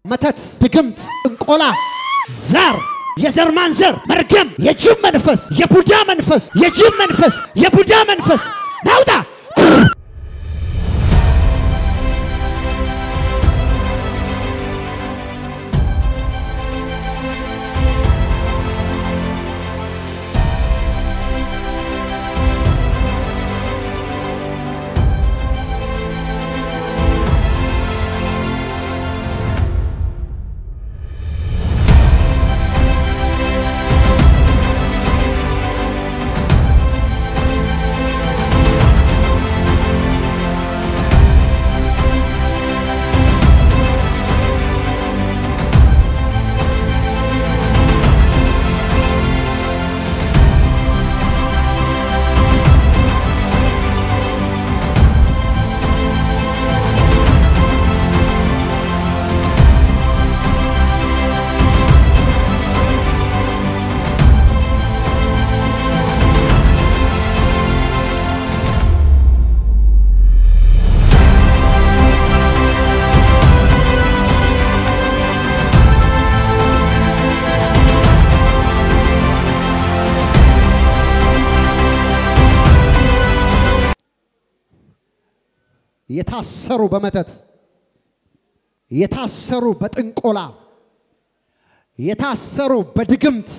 መተት፣ ድግምት፣ ጥንቆላ፣ ዘር፣ የዘር ማንዘር፣ መርገም፣ የጅብ መንፈስ፣ የቡዳ መንፈስ፣ የጅብ መንፈስ፣ የቡዳ መንፈስ ናውጣ የታሰሩ በመተት የታሰሩ በጥንቆላ የታሰሩ በድግምት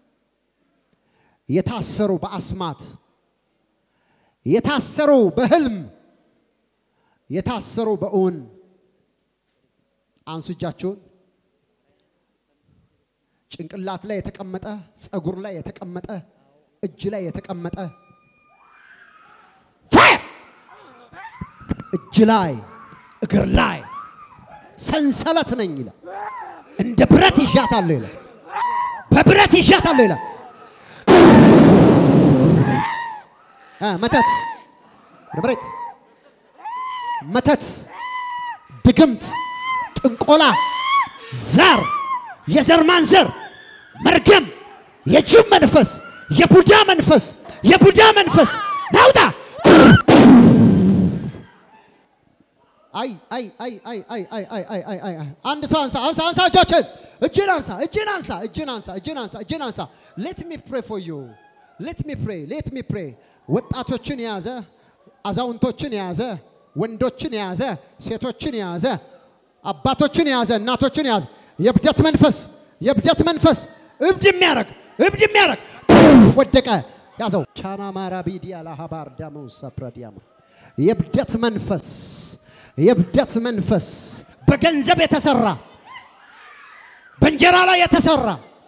የታሰሩ በአስማት የታሰሩ በህልም የታሰሩ በእውን አንሱ እጃችሁን። ጭንቅላት ላይ የተቀመጠ ጸጉር ላይ የተቀመጠ እጅ ላይ የተቀመጠ ፋየር እጅ ላይ እግር ላይ ሰንሰለት ነኝ ይላል። እንደ ብረት ይዣታለሁ ይላል። በብረት ይዣታለሁ ይላል። አ መተት ወደ መሬት መተት፣ ድግምት፣ ጥንቆላ፣ ዘር፣ የዘር ማንዘር፣ መርገም፣ የጅብ መንፈስ፣ የቡዳ መንፈስ፣ የቡዳ መንፈስ ናውጣ አይ አይ አይ አይ አይ አይ አይ አይ አይ አይ አንድ ሰው አንሳ አንሳ አንሳ እጆችን እጅን አንሳ እጅን አንሳ እጅን አንሳ እጅን አንሳ እጅን አንሳ ሌት ሚ ፕሬ ፎር ዩ ሌት ሚ ፕሬ ሌት ሚ ፕሬ ወጣቶችን የያዘ አዛውንቶችን የያዘ ወንዶችን የያዘ ሴቶችን የያዘ አባቶችን የያዘ እናቶችን የያዘ የእብደት መንፈስ የእብደት መንፈስ እብድ የሚያረግ እብድ የሚያረግ ወደቀ ያዘው ቻና ማራቢዲያ ላሃባር ዳመው ሰፕረዲያማ የእብደት መንፈስ የእብደት መንፈስ በገንዘብ የተሰራ በእንጀራ ላይ የተሰራ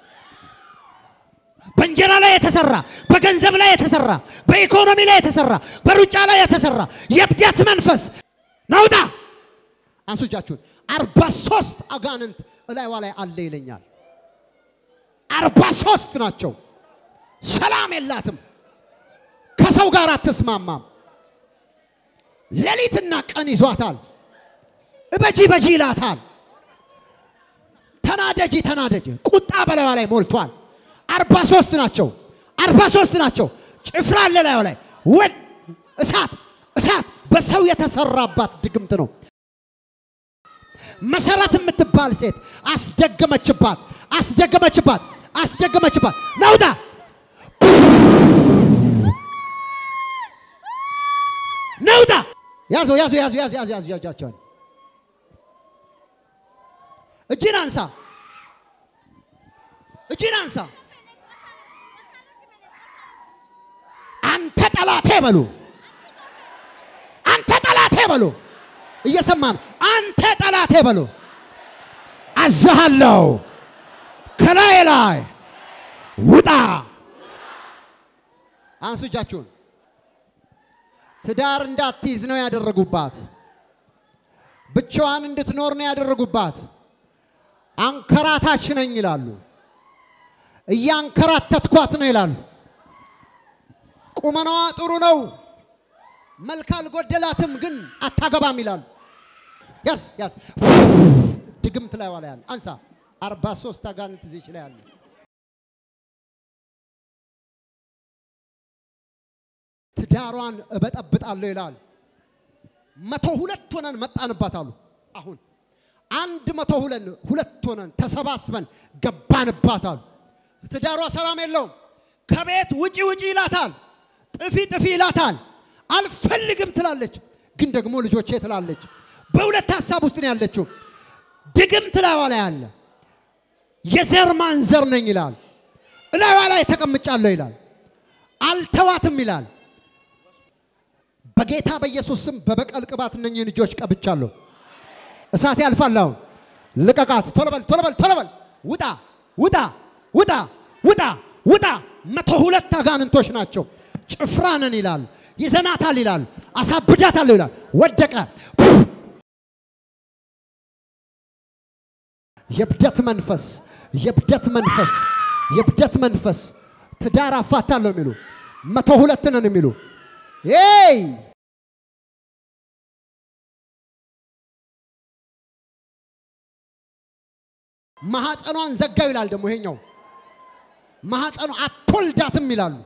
በእንጀራ ላይ የተሰራ በገንዘብ ላይ የተሰራ በኢኮኖሚ ላይ የተሰራ በሩጫ ላይ የተሰራ የእብደት መንፈስ ናውጣ አንሱ እጃችሁን አርባ ሶስት አጋንንት እላይዋ ላይ አለ ይለኛል አርባ ሶስት ናቸው ሰላም የላትም ከሰው ጋር አትስማማም ሌሊትና ቀን ይዟታል። እበጂ በጂ ይላታል። ተናደጂ ተናደጂ። ቁጣ በላዩ ላይ ሞልቷል። አርባ ሶስት ናቸው። አርባ ሶስት ናቸው። ጭፍራ አለ ላዩ ላይ ወን እሳት እሳት በሰው የተሰራባት ድግምት ነው። መሰረት የምትባል ሴት አስደገመችባት፣ አስደገመችባት፣ አስደገመችባት። ናውጣ ነውጣ ያዙ ያዙ ያዙ ያዙ ያዙ ያዙ ያጃቸውን እጅን አንሳ እጅን አንሳ አንተ ጠላቴ በሉ አንተ ጠላቴ በሉ እየሰማ ነው አንተ ጠላቴ በሉ አዝሃለሁ ከላይ ላይ ውጣ አንሱ እጃችሁን ትዳር እንዳትይዝ ነው ያደረጉባት። ብቻዋን እንድትኖር ነው ያደረጉባት። አንከራታች ነኝ ይላሉ። እያንከራተትኳት ነው ይላሉ። ቁመናዋ ጥሩ ነው፣ መልክ አልጎደላትም፣ ግን አታገባም ይላሉ። ያስ ያስ ድግምት ላይ ዋላ ያለ አንሳ አርባ ሶስት አጋንንት እዚች ላይ አለ። ትዳሯን እበጠብጣለሁ ይላል። መቶ ሁለት ሆነን መጣንባት አሉ። አሁን አንድ መቶ ሁለት ሁለት ሆነን ተሰባስበን ገባንባታል። ትዳሯ ሰላም የለውም። ከቤት ውጪ ውጪ ይላታል፣ ጥፊ ጥፊ ይላታል። አልፈልግም ትላለች፣ ግን ደግሞ ልጆቼ ትላለች። በሁለት ሀሳብ ውስጥ ነው ያለችው። ድግም ትላዋ ላይ አለ። የዘር ማንዘር ነኝ ይላል። እላዋ ላይ ተቀምጫለሁ ይላል። አልተዋትም ይላል። በጌታ በኢየሱስ ስም በበቀል ቅባት እነኝህን እጆች ቀብቻለሁ። እሳት ያልፋል። አሁን ልቀቃት። ቶሎ በል ቶሎ በል ቶሎ በል። ውጣ ውጣ ውጣ ውጣ ውጣ። መቶ ሁለት አጋንንቶች ናቸው። ጭፍራ ነን ይላል። ይዘናታል ይላል። አሳብዳታለሁ ይላል። ወደቀ። የብደት መንፈስ የብደት መንፈስ የብደት መንፈስ ትዳር አፋታለሁ የሚሉ መቶ ሁለት ነን የሚሉ ይ ማሐፀኗን ዘጋው ይላል። ደግሞ ይሄኛው ማሐፀኗ አትወልዳትም ይላሉ።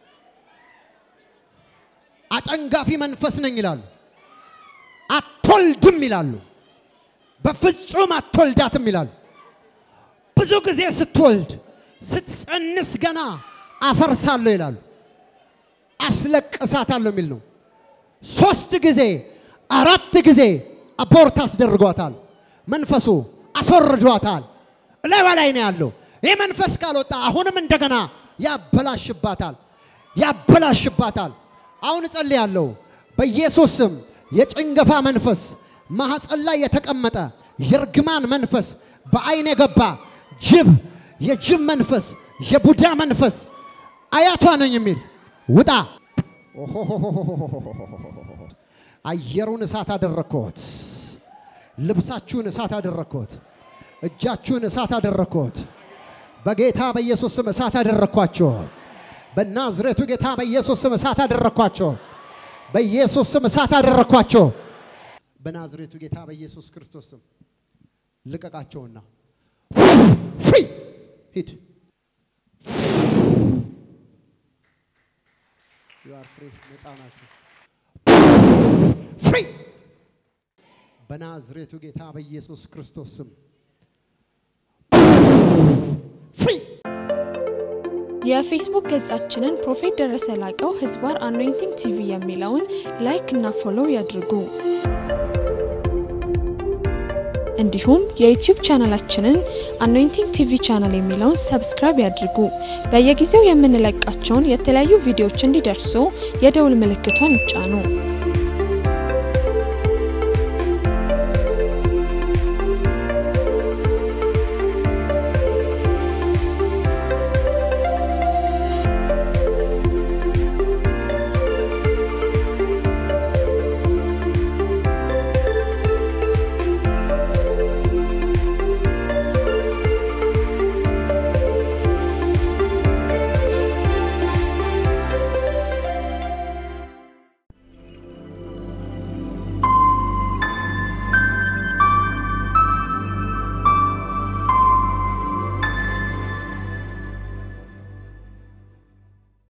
አጨንጋፊ መንፈስ ነኝ ይላሉ። አትወልድም ይላሉ። በፍጹም አትወልዳትም ይላሉ። ብዙ ጊዜ ስትወልድ ስትጸንስ ገና አፈርሳለሁ ይላሉ። አስለቅሳታለሁ የሚል ነው። ሶስት ጊዜ አራት ጊዜ አቦርት አስደርጓታል። መንፈሱ አስወርዷታል። እላይዋ ላይ ነው ያለው። ይህ መንፈስ ካልወጣ አሁንም እንደገና ያበላሽባታል ያበላሽባታል። አሁን እጸልያለሁ በኢየሱስ ስም የጭንገፋ መንፈስ ማህፀን ላይ የተቀመጠ የእርግማን መንፈስ በአይን የገባ ጅብ የጅብ መንፈስ የቡዳ መንፈስ አያቷ ነኝ የሚል ውጣ። አየሩን እሳት አደረግኩት። ልብሳችሁን እሳት አደረግኩት። እጃችሁን እሳት አደረግኩት። በጌታ በኢየሱስ ስም እሳት አደረግኳቸው። በናዝሬቱ ጌታ በኢየሱስ ስም እሳት አደረግኳቸው። በኢየሱስ ስም እሳት አደረግኳቸው። በናዝሬቱ ጌታ በኢየሱስ ክርስቶስ ስም ልቀቃቸውና ፍሪ ሂድ። ዩ አር ፍሪ፣ ነፃ ናችሁ። ፍሪ በናዝሬቱ ጌታ በኢየሱስ ክርስቶስ ስም ፍሪ። የፌስቡክ ገጻችንን ፕሮፌት ደረሰ ላቀው ህዝባር አኖይንቲንግ ቲቪ የሚለውን ላይክ እና ፎሎው ያድርጉ። እንዲሁም የዩቲዩብ ቻናላችንን አኖይንቲንግ ቲቪ ቻናል የሚለውን ሰብስክራይብ ያድርጉ። በየጊዜው የምንለቃቸውን የተለያዩ ቪዲዮዎች እንዲደርሱ የደውል ምልክቷን ይጫኑ።